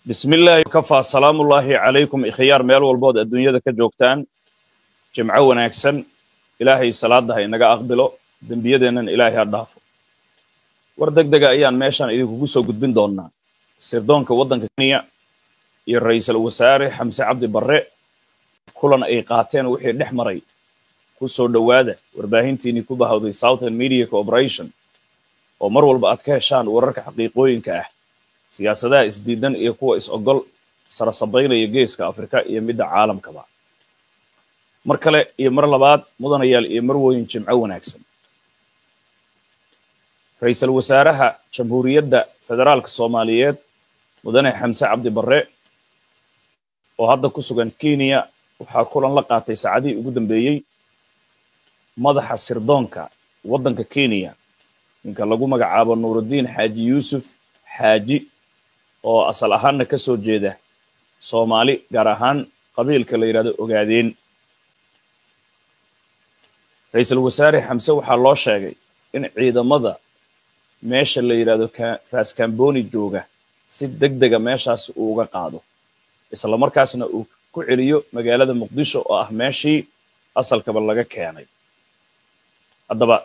bismillaahi kafaa salaamullaahi calaykum ikhyaar meel walbood adduunyada ka joogtaan jimco wanaagsan ilaahay salaada ha inaga aqbilo dembiyadeennan ilaahay ha dhaafo war deg dega ayaan meeshan idinkugu soo gudbin doonnaa sirdoonka waddanka kenya iyo ra'iisul wasaare xamse cabdi barre kulan ay qaateen wixii dhex maray ku soo dhowaada warbaahintiinii ku bahawday southern media corporation oo mar walba aad ka heshaan wararka xaqiiqooyinka ah siyaasadaha isdiidan iyo kuwa is-ogol sarasabaynaya geeska afrika iyo midda caalamkaba mar kale iyo mar labaad mudanayaal iyo marwooyin jimco wanaagsan ra-iisul wasaaraha jamhuuriyadda federaalka soomaaliyeed mudane xamse cabdi barre oo hadda ku sugan kenya waxaa kulan la qaatay saacadihii ugu dambeeyey madaxa sirdoonka waddanka kenya ninka lagu magacaabo nuurudiin xaaji yuusuf xaaji oo asal ahaanna ka soo jeeda soomaali gaar ahaan qabiilka la yidhahdo ogaadeen ra-iisul wasaare xamse waxaa loo sheegay in ciidamada meesha la yidhahdo raskamboni jooga si deg dega meeshaas uu uga qaado isla markaasna uu ku celiyo magaalada muqdisho oo ah meeshii asalkaba laga keenay haddaba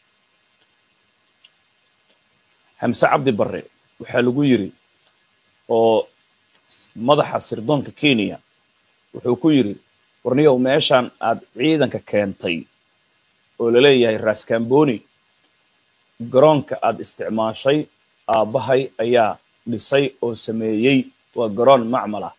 xamse cabdi barre waxaa lagu yidri oo madaxa sirdoonka kenya wuxuu ku yidhi warniyow meeshaan aad ciidanka keentay oo laleeyahay raskamboni garoonka aad isticmaashay aabbahay ayaa dhisay oo sameeyey waa garoon macmal ah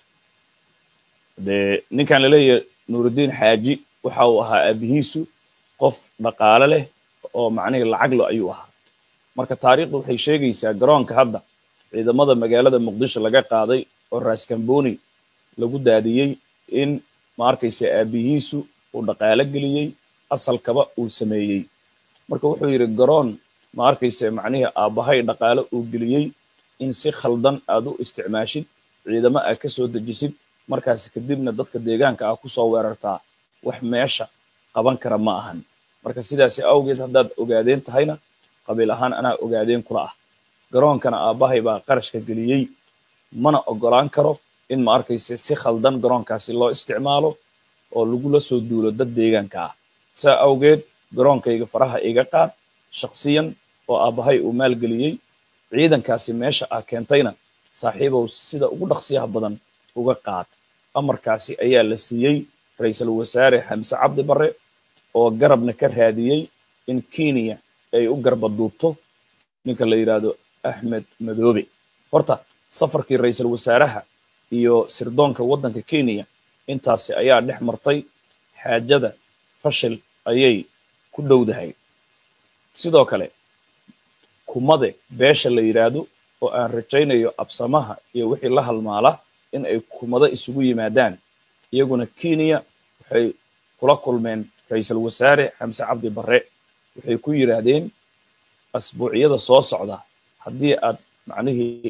dee ninkan laleeyahay nuurudiin xaaji waxa uu ahaa aabihiisu qof dhaqaale leh oo macnihii lacaglo ayuu ahaa marka taariikhdu waxay sheegaysaa garoonka hadda ciidamada magaalada muqdisho laga qaaday oo raskamboni lagu daadiyey in ma arkaysa aabihiisu uu dhaqaalo geliyey asalkaba uu sameeyey marka wuxuu yidhi garoon ma arkaysa macnihii aabbahay dhaqaalo uu geliyey in si khaldan aad u isticmaashid ciidamo aad ka soo dejisid markaas kadibna dadka deegaanka ah kusoo weerartaa wax meesha qaban kara ma ahan marka sidaasi awgeed haddaad ogaadeen tahayna qabiil ahaan anaa ogaadeen kula ah garoonkana aabbahay baa qarashka geliyey mana oggolaan karo in ma arkaysa si khaldan garoonkaasi loo isticmaalo oo lagula soo duulo dad deegaanka ah saa awgeed garoonkayga faraha iga qaad shakhsiyan oo aabbahay uu maalgeliyey ciidankaasi meesha ah keentayna saaxiibow sida ugu dhaqsiyaha badan uga qaad amarkaasi ayaa la siiyey ra-iisul wasaare xamse cabdi barre oo garabna ka raadiyey in kenya ay u garba duubto ninka la yidhaahdo axmed madoobe horta safarkii ra-iisul wasaaraha iyo sirdoonka waddanka kenya intaasi ayaa dhex martay xaajada fashil ayay ku dhowdahay sidoo kale kumade beesha la yidhaahdo oo aan rajaynayo absamaha iyo wixii la halmaala in ay kumado isugu yimaadaan iyaguna kenya waxay kula kulmeen ra-iisul wasaare xamse cabdi barre waxay ku yidhaahdeen asbuucyada soo socda haddii aad macnihii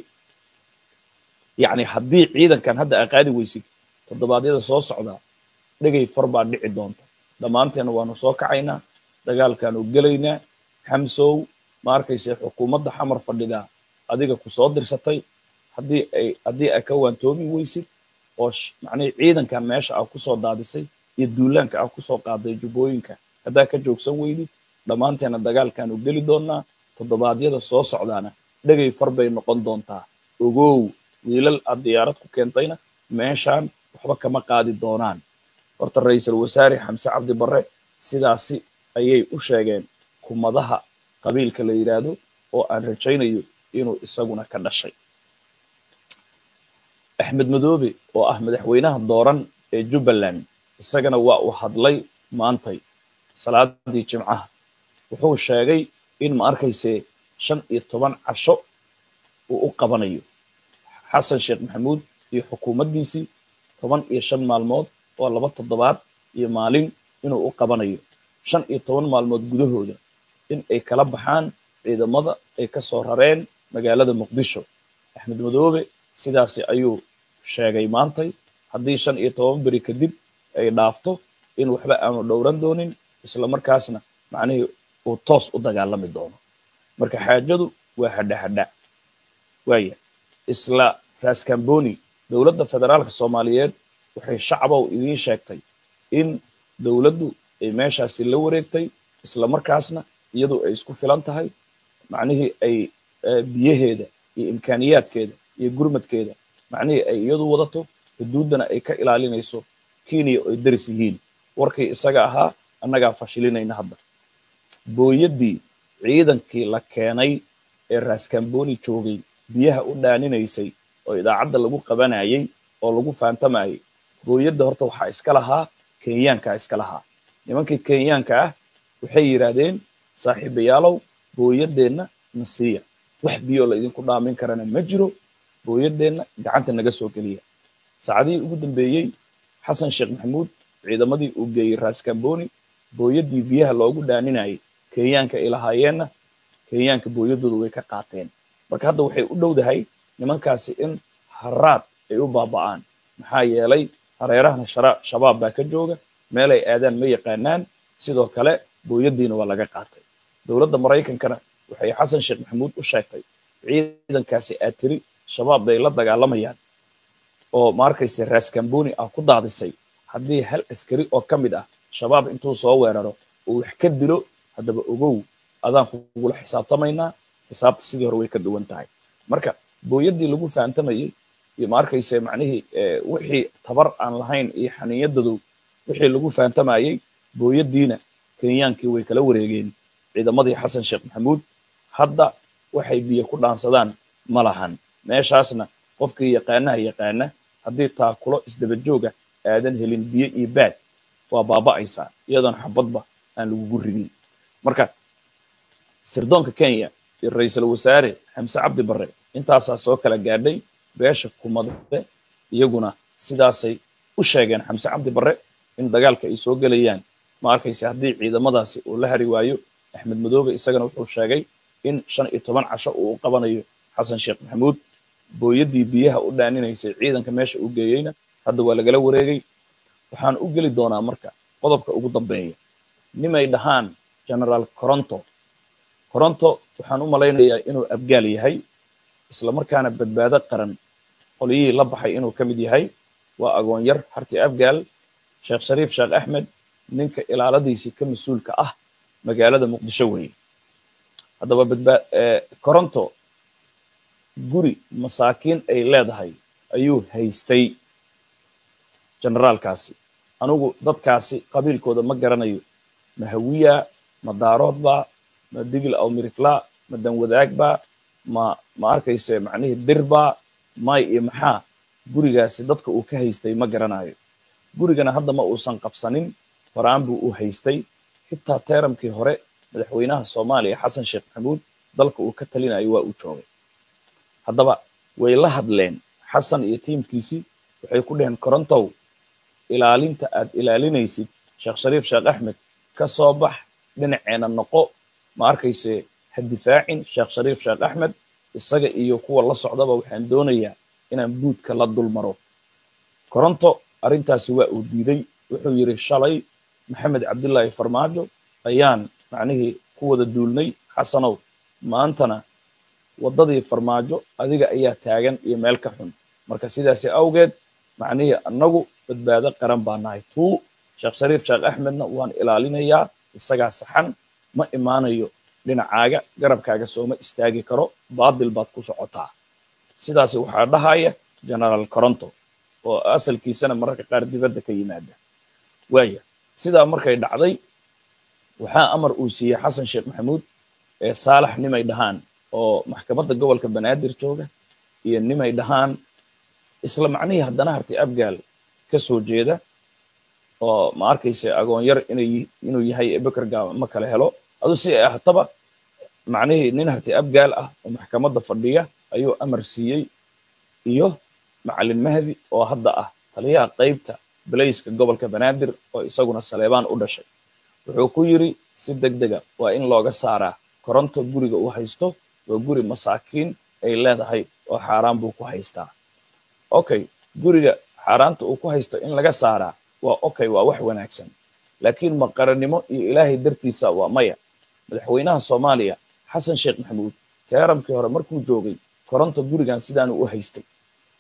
yacni haddii ciidankan hadda aa qaadi weysid toddobaadyada soo socda dhegay far baa dhici doonta dhammaanteena waanu soo kacaynaa dagaalkaanu gelaynaa xamsow ma arkayse xukuumadda xamar fadhidaa adiga ku soo dirsatay haddii ay haddii aa ka waantoomi weysid oo macnihii ciidankan meesha aa kusoo daadisay iyo duulaanka aa kusoo qaaday jubbooyinka haddaa ka joogsan weydid dhammaanteena dagaalkaanu geli doonnaa toddobaadyada soo socdaana dhegay far bay noqon doontaa ogow wiilal aad diyaarad ku keentayna meeshaan waxba kama qaadi doonaan horta ra-iisul wasaare xamse cabdi barre sidaasi ayay u sheegeen kumadaha qabiilka la yidhaahdo oo aan rajaynayo inuu isaguna ka dhashay axmed madoobe oo ah madaxweynaha dooran ee jubbaland isagana waa uu hadlay maantay salaadii jimcaha wuxuu sheegay in ma arkayse shan iyo toban casho uu u qabanayo xasan sheekh maxamuud iyo xukuumaddiisii toban iyo shan maalmood oo laba toddobaad iyo maalin inuu u qabanayo shan iyo toban maalmood gudahooda in ay kala baxaan ciidamada ay ka soo rareen magaalada muqdisho axmed madoobe sidaasi ayuu sheegay maantay haddii shan iyo toban beri kadib ay dhaafto in waxba aanu dhowran doonin isla markaasna macnihii uu toos u dagaalami doono marka xaajadu waa hadha hadha waaya isla raskamboni dowladda federaalka soomaaliyeed waxay shacbow idiin sheegtay in dowladdu ay meeshaasi la wareegtay isla markaasna iyadu ay isku filan tahay macnihii ay biyaheeda iyo imkaaniyaadkeeda iyo gurmadkeeda macnihii ay iyadu wadato xuduuddana ay ka ilaalinayso kenya oo ay daris yihiin warkii isaga ahaa annagaa fashilinayna hadda booyaddii ciidankii la keenay ee raskamboni joogay biyaha u dhaaninaysay oo idaacadda lagu qabanayay oo lagu faantamayay booyadda horta waxaa iska lahaa kenyaankaa iska lahaa nimankii kenyaanka ah waxay yidhaahdeen saaxiibayaalow booyaddeenna na siiya wax biyoo la idinku dhaamin karana ma jiro booyaddeenna gacanta naga soo geliya saacadihii ugu dambeeyey xasan sheekh maxamuud ciidamadii uu geeyey raskamboni booyaddii biyaha loogu dhaaninayay kenyaanka ay lahaayeenna kenyaanka booyaddooda way ka qaateen marka hadda waxay u dhowdahay nimankaasi in haraad ay u baaba'aan maxaa yeelay hareerahana shabaab baa ka jooga meelay aadaan ma yaqaanaan sidoo kale booyaddiina waa laga qaatay dowladda maraykankana waxay xasan sheekh maxamuud u sheegtay ciidankaasi aad tiri shabaab bay la dagaalamayaan oo ma arkayse raskamboni ah ku daadisay haddii hal askari oo ka mid ah shabaab intuu soo weeraro uu wax ka dilo haddaba ogow adaan kugula xisaabtamaynaa xisaabta sidii hore way ka duwan tahay marka booyaddii lagu fahantamayey iyo ma arkayse macnihii wixii tabar aan lahayn iyo xaniiyadodow wixii lagu fahantamayey booyaddiina kenyaankii way kala wareegeen ciidamadii xasan sheekh maxamuud hadda waxay biyo ku dhaansadaan ma lahan meeshaasna qofkii yaqaanaha yaqaana haddii taakulo isdabajooga aadan helin biyo iyo baad waa baaba'aysaa iyadoon xabadba aan lagugu ridin marka sirdoonka kenya iyo ra-iisul wasaare xamse cabdi barre intaasaa soo kala gaadhay beesha kumade iyaguna sidaasay u sheegeen xamse cabdi barre in dagaalka ay soo gelayaan ma arkayse haddii ciidamadaasi uu la hari waayo axmed madoobe isagana wuxuu sheegay in shan iyo toban casho uu u qabanayo xasan sheekh maxamuud booyaddii biyaha u dhaaninaysay ciidanka meesha uu geeyeyna hadda waa lagala wareegay waxaan u geli doonaa marka qodobka ugu dambeeya nimay dhahaan generaal coronto coronto waxaan u malaynayaa inuu abgaal yahay isla markaana badbaado qaran qolyihii la baxay inuu ka mid yahay waa agoonyar harti abgaal sheekh shariif sheekh axmed ninka ilaaladiisii ka mas-uulka ah magaalada muqdisho weeye haddaba badbaa coronto guri masaakiin ay leedahay ayuu haystay generaalkaasi anigu dadkaasi qabiilkooda ma garanayo ma hawiya ma daaroodba ma digil aw mirifla ma danwadaagba ma ma arkayse macnihii dirba may iyo maxaa gurigaasi dadka uu ka haystay ma garanayo gurigana hadda ma uusan qabsanin horaan buu u haystay xitaa teeramkii hore madaxweynaha soomaaliya xasan sheekh maxamuud dalka uu ka talinayo waa uu joogay haddaba way la hadleen xasan iyo tiimkiisii waxay ku dheheen korontow ilaalinta aad ilaalinaysid sheekh shariif sheekh axmed ka soo bax dhinaceena noqo ma arkayse ha difaacin sheekh shariif sheekh axmed isaga iyo kuwa la socdaba waxaan doonayaa inaan buudka la dul maro koronto arrintaasi waa uu diiday wuxuu yidhi shalay maxamed cabdilaahi farmaajo ayaan macnihii ku wada duulnay xasanow maantana waddadii farmaajo adiga ayaa taagan iyo meel ka xun marka sidaasi awgeed macnihii annagu badbaado qaran baa nahay tuu sheekh shariif sheekh axmedna waan ilaalinayaa isagaa saxan ma imaanayo dhinacaaga garabkaaga sooma istaagi karo baadil baad ku socotaa sidaasi waxaa dhahaya generaal coronto oo asalkiisana mararka qaar dibadda ka yimaada waaya sidaa markay dhacday waxaa amar uu siiyey xasan sheekh maxamuud ee saalax nimay dhahaan oo maxkamadda gobolka banaadir jooga iyo nimay dhahaan isla macnihii haddana harti abgaal ka soo jeeda oo ma arkayse agoonyar inuu yahay ebeker gaaba ma kala helo adu si ay ahataba macnihii nin harti abgaal ah oo maxkamadda fadhiya ayuu amar siiyey iyo macalin mahdi oo hadda ah taliyaha qaybta balayska gobolka banaadir oo isaguna saleebaan u dhashay wuxuu ku yidri si deg dega waa in looga saaraa koronto guriga uu haysto waa guri masaakiin ay leedahay oo xaaraan buu ku haystaa okay guriga xaaraanta uu ku haysto in laga saaraa waa okay waa wax wanaagsan laakiin maqarannimo iyo ilaahay dartiisa waa maya madaxweynaha soomaaliya xasan sheekh maxamuud teeramkii hore markuu joogay koronto gurigan sidaanu u haystay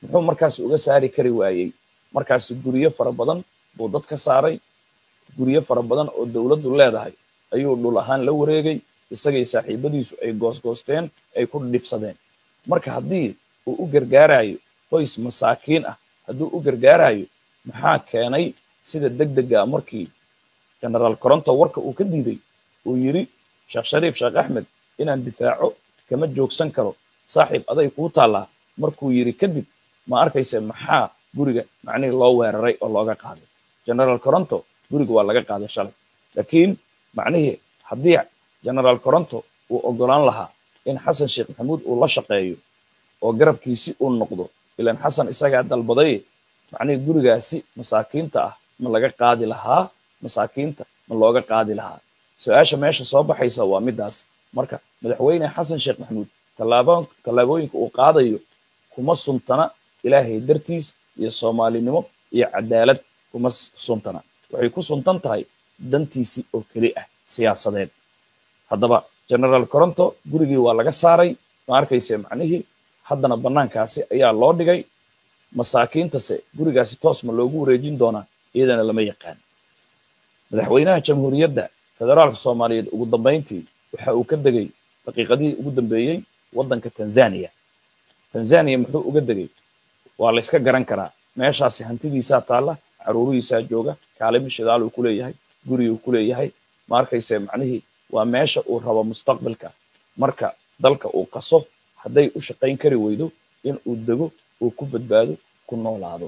muxuu markaas uga saari kari waayey markaasi guryo fara badan buu dad ka saaray guryo fara badan oo dowladdu leedahay ayuu dhul ahaan la wareegay isagay saaxiibadiisu ay goosgoosteen ay ku dhibsadeen marka haddii uu u gargaarayo qoys masaakiin ah hadduu u gargaarayo maxaa keenay sida degdega markii generaal coronto warka uu ka diiday uu yidhi sheekh shariif sheekh axmed inaan difaaco kama joogsan karo saaxiib aday kuu taallaa markuu yidhi kadib ma arkayse maxaa guriga macnihii loo weeraray oo looga qaaday generaal coronto guriga waa laga qaaday shalay laakiin macnihii haddii generaal coronto uu ogolaan lahaa in xasan sheekh maxamuud uu la shaqeeyo oo garabkiisi uu noqdo ilaan xasan isagaa dalbaday macnihii gurigaasi masaakiinta ah ma laga qaadi lahaa masaakiinta ma looga qaadi lahaa su-aasha meesha soo baxaysa waa midaas marka madaxweyne xasan sheekh maxamuud tallaabooyinka uu qaadayo kuma suntana ilaahay dartiis iyo soomaalinimo iyo cadaalad kuma suntana waxay ku suntan tahay dantiisii oo keli ah siyaasadeed haddaba generaal coronto gurigii waa laga saaray ma arkayse macnihii haddana bannaankaasi ayaa loo dhigay masaakiintase gurigaasi toos ma loogu wareejin doonaa iyadana lama yaqaan madaxweynaha jamhuuriyadda federaalka soomaaliyeed ugu dambayntii waxa uu ka degay daqiiqadihii ugu dambeeyey waddanka tanzania tanzania muxuu uga degay waa la yska garan karaa meeshaasi hantidiisaa taalla caruurihiisaa jooga kaalimo shidaal uu ku leeyahay guri uu ku leeyahay ma arkayse macnihii waa meesha uu rabo mustaqbalka marka dalka uu qaso hadday u shaqayn kari weydo in uu dego uu ku badbaado ku noolaado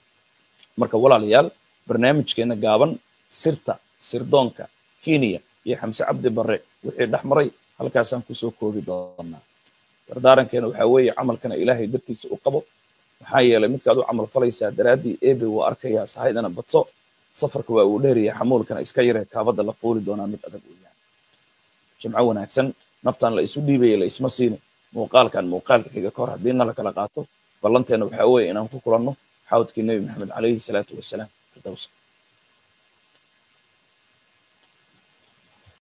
marka walaalayaal barnaamijkeena gaaban sirta sirdoonka kenya iyo xamse cabdi barre wixii dhex maray halkaasaan kusoo koobi doonaa dardaarankeena waxaa weeye camalkana ilaahay dartiisa u qabo maxaa yeelay midkaad u camal falaysaa daraaddii ebe wuu arkayaa sahaydana badso safarka waa uu dheeraya xamuulkana iska yaree kaabadda la fuuli doonaa mid adag weeyaan jimco wanaagsan naftan la isu dhiibaya la isma siini muuqaalkan muuqaalka xiga ka hor haddii nala kala qaato ballanteena waxaa weeye inaan ku kulanno xawdkii nebi maxamed calayhi salaatu wasalaam firdowsa